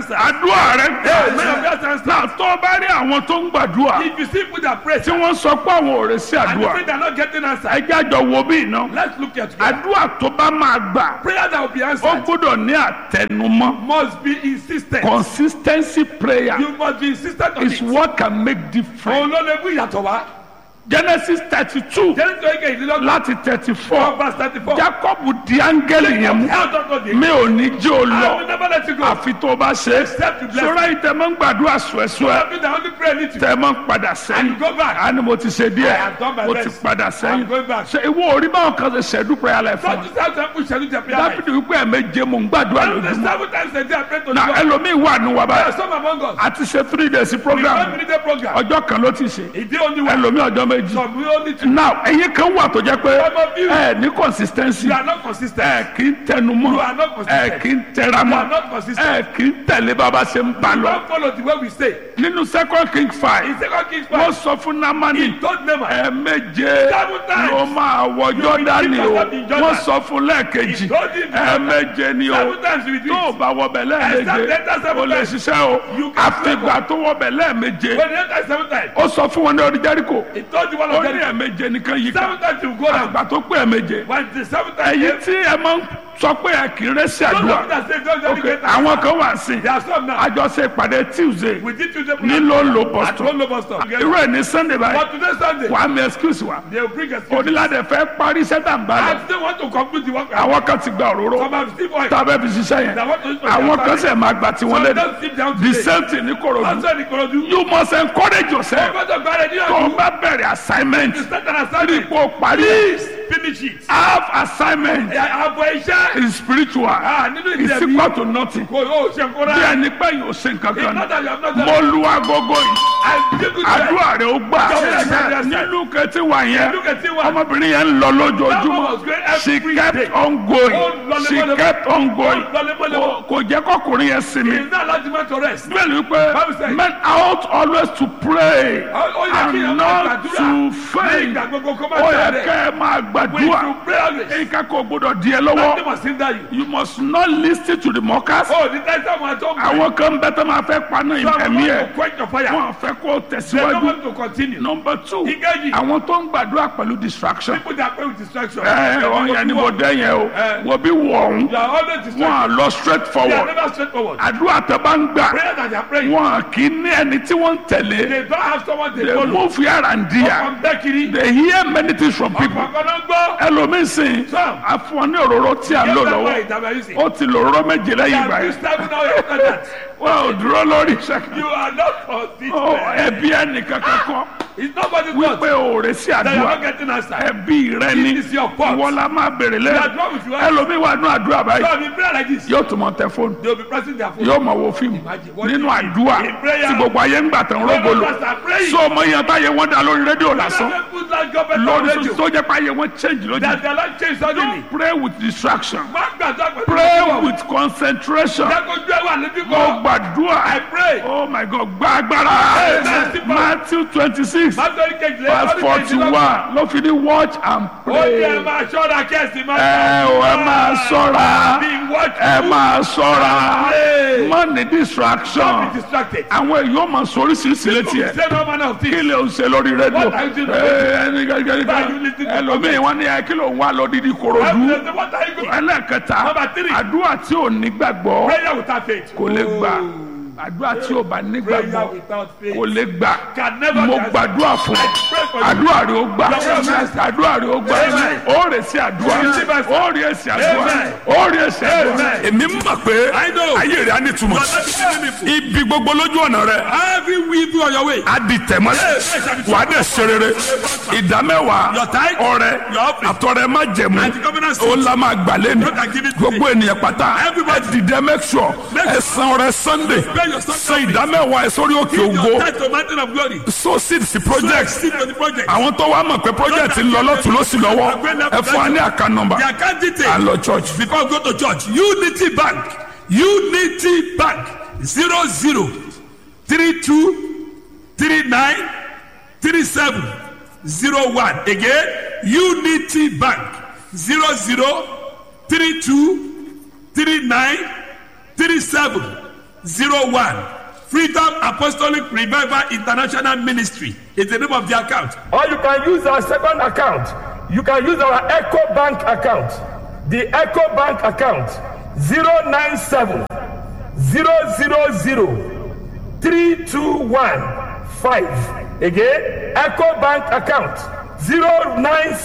answered. àdúrà rẹ Amen. Your gbà prayers answered. náà tó o bá rí àwọn tó ń gbàdúrà If you see people that pray tí wọ́n sọ pé àwọn ò rè sí and you àdúrà think they're not getting answered, ẹjẹ́ àjọ wo bí iná let's look at together. àdúrà tó bá máa gbà Prayer that will be ó answered gbọ́dọ̀ ní àtẹnumọ́ must be insistent. consistency prayer You must be insistent on is it. what can make difference Òun ló lè mú ìyàtọ̀ wá. genesis thirty two Jẹ́rìí tó ike ìdílọ́gbọ̀n. láti thirty four Four verse thirty-four. jacob di áńgẹ́lì yẹn mú Help us God. mi ò ní jẹ́ o I will lọ never let you go. àfi tó o bá ṣe é Except you bless sọ́ra yìí tẹ́ mọ́ ń gbàdúrà sùẹ́sùẹ́ Help me that only pray need to. tẹ́ mọ́ ń padà And sẹ́yìn you go back. a ní mo ti ṣe I díẹ̀ have done my mo ti best. padà sẹ́yìn I'm going back. ṣe ìwọ orí báwọn kan ṣe ṣẹ́dú prayer life fún Don't mi you have to push and do the prayer life. dábìdì wípé ẹ̀mẹ́jẹ mò ń gbàdúrà Every lójúmọ́ seven times a day I pray to na God. ẹlòmíì wà ní wa There are báyìí some among us. a ti ṣe three days We program don't need a program. ọjọ́ kan ló ti ṣe Ìdí only one. ẹlòmíì ọjọ́ méjì Some we only two. now ẹ̀yin kan wà tó jẹ́ pé Some of you. ẹ ní consistency You are not consistent. ẹ kì í tẹnumọ́ You are not ẹ consistent. kì í You tẹramọ́ are not consistent. ẹ kì í tẹ̀lé bàbá ṣe ń bá You lọ don't follow the way we say. nínú second king In five second Kings wọ́n five, sọ fún namani he told Naaman, ẹ̀ẹ̀méje Seven times. ló máa wọ jọ́dánì o yourself in Jordan. wọ́n sọ fún lẹ́ẹ̀kejì He told him ẹ̀ẹ̀méje ni o seven times you will do tó o it. bá wọbẹ̀ lẹ́ẹ̀méje Except enter seven o lè times. ṣiṣẹ́ o You can àfìgbà tó wọbẹ̀ lẹ́ẹ̀méje When you enter seven times, ó sọ fún wọn ní orí jẹ́ríkò he told the one ó of ní them, ẹ̀ẹ̀méje nìkan yìí ká seven times you go down. àgbà tó pé ẹ̀ẹ̀méje When the seven times èyí came, tí ẹ máa ń sọ pé ẹ kì í rẹ́ sí those of àdúrà them that say, don't ok dedicate àwọn kan wà sí There are some now. àjọṣe ìpàdé tuesday We did Tuesday ní program. ló ń lo At boston one local store. irú ẹ̀ ní sunday báyìí But today Sunday, wàá mi excuse wa they will bring us. onílàdẹ fẹ́ parí sẹ́tà ń bá lọ I still want to complete the work. àwọn kan ti gba òróró Some have still oil. tábẹ́ fi ṣiṣẹ́ yẹn That want to use for àwọn their kan family. sẹ̀ máa gbà tí wọ́n Some lé don't sit down the today. same thing ní korodu Also in Ikorodu. you must encourage yourself Ọgbọ́dọ̀ gbára ní tó o ọdún. bá bẹ̀rẹ̀ assignment Start an rí assignment. ipò parí Please finish it. half assignment Àbọ̀ iṣẹ́. is spiritual Ah, nínú is ìdẹ̀bí. equal to nothing Kò yóò ṣe bí nkóra. ẹni pé yóò ṣe nǹkan It's kan not that you have not mo done. lu agogo yìí I did good àdúrà rẹ ó gbà Yes, yes, yes. nílùú kẹtí wà yẹn Look at it one. ọmọbìnrin yẹn ń lọ That one lójoojúmọ́ was great she every kept day. on going Ó lọ she lemọ́lemọ́. kept on going Ó lọ lemọ́lemọ́. Kò- kò jẹ́ kọkùnrin yẹn sinmi It's not allowed man to rest. bẹ́ẹ̀ni wípé Bible says- men ought always to pray Ó ó yẹ kí and ẹ máa not gbàdúrà. to Ní faint ìgbà gbogbo kó má ó yẹ tẹ̀lé. kẹ́ ẹ máa We gbàdúrà should pray always. nǹkan kò gbọdọ̀ di ẹ Nothing lọ́wọ́ must hinder you. you must not listen to the mockers Oh, the time someone told me. àwọn kan bẹ tó máa fẹ́ paná So I'm ẹ̀mí going ẹ̀ to quench your fire. wọn fẹ́ kó They don't tẹ̀síwájú want to continue. number two Ìkejì. àwọn tó ń gbàdúrà pẹ̀lú distraction People that pray with distraction. ẹ ọ yẹn ni mo dẹ́ yẹn o Eh. wo bí wọ̀ ọ̀hún You are always wọn distracted. à lọ straight They are forward never straightforward. àdúrà tó bá ń gbà Prayer that they are praying. wọn kì í ní ẹni tí wọ́n ń tẹ̀lé They don't have someone they they follow. move here and there From Bekiri. they hear many things from people Ọ̀pọ̀ kan gbọ́. ẹlòmíín sìn Sam. àfọ̀n ní òróró tí a lò lọ́wọ́ ó ti lò òróró méje lẹ́yìn ìgbà yẹn wọn ò dúró lórí ìṣẹ́kì You are not consistent. ẹbí ẹnìkan kankan It's nobody's fault wípé òòrè sí that you are àdúrà not getting answer. ẹbí rẹ ni It is your fault. ìwọ la máa bèrè They are lẹ́yìn wrong with you. ẹlòmíín wà nínú àdúrà báyìí So if you pray like this, yóò tún mọ tẹ fóònù they will be pressing their phone. yóò mọ wo fíìmù Imagine what nínú you- àdúrà in prayer. tí gbogbo ayé ń gbà tán When rógolo others are praying, so ọmọ yẹn táyé wọn dá lórí rédíò lásán When put that government on lórí radio, tó jẹ́ pé ayé wọn change lójú that their life change suddenly. pray with distraction Má gbàdúrà pẹ̀lú pray ìgbàgbọ́. with concentration Jákòjú ẹ̀ wà níbí mo kan. gbàdúrà I pray. oh my god gba agbára Amen. matthew twenty six Mátọ́rí kejìlélọ́gbọ̀n. verse forty one ló fi ní watch and Ó ní ẹ pray máa ṣọ́ra kẹ́sì máa ẹ ò ẹ máa ṣọ́ra Be watchful. ẹ máa ṣọ́ra Pray. má ní Don't be distraction distracted. àwọn èèyàn máa sọ oríṣiríṣi létí ẹ Say no manner of kí things. lè o ṣe lórí rédíò What are you doing? ẹ ẹni gẹ́gẹ́ Why are you listening to ẹlòmíì wọn ní ẹ kí ló ń wá lọ dídí korodu Everything, What are you doing? ẹlẹ́ẹ̀kẹta Number three. àdúrà tí ò ní gbàgbọ́ Prayer without faith. kò lè gbà àdúrà tí ò bá ní Prayer gbàgbọ́ without faith. kò lè gbà Can never mo be answered. gbàdúrà fún ọ pray for you. àdúrà rẹ ó gbà Amen. àdúrà rẹ ó gbà Amen. ó rè sí àdúrà Receive answer. ó rè sí àdúrà Amen. ó rè sí àdúrà Amen. èmi mọ̀ pé I know. ayé rẹ̀ á ní túmọ̀ ibi gbogbo lójú ọ̀nà rẹ̀ Every week on your way. á di tẹ̀mọ́lẹ̀ wà á dẹ̀ ṣe rere ìdá mẹ́wàá Your tithe, ọrẹ your offering, àtọrẹ má jẹ̀mú and the covenant ó la máa gbà lẹ́nu Not I give it to gbogbo ènìyàn pátá ẹ Everybody. dìde make sure Make ẹ san ọrẹ sunday Pay your Sunday san ìdá mẹ́wàá ẹ sórí òkè Your ògo tithe to mountain of glory. so seed sí project Seed to the project. àwọn tó wá mọ̀ pé project ń lọ lọ́tún lọ́sì lọ́wọ́ ẹ fún wa ní àká nọmba The account à detail. ń lọ church Before we go to church, Unity Bank, Unity Bank, zero zero three two three nine three seven zero one. Again, Unity Bank, zero zero three two three nine three seven zero one freedom apostolic revival international ministry is the name of the account Or you can use our second account. You can use our Echo Bank account. The Echo Bank account 097 000 3215. Again, Echo Bank account 097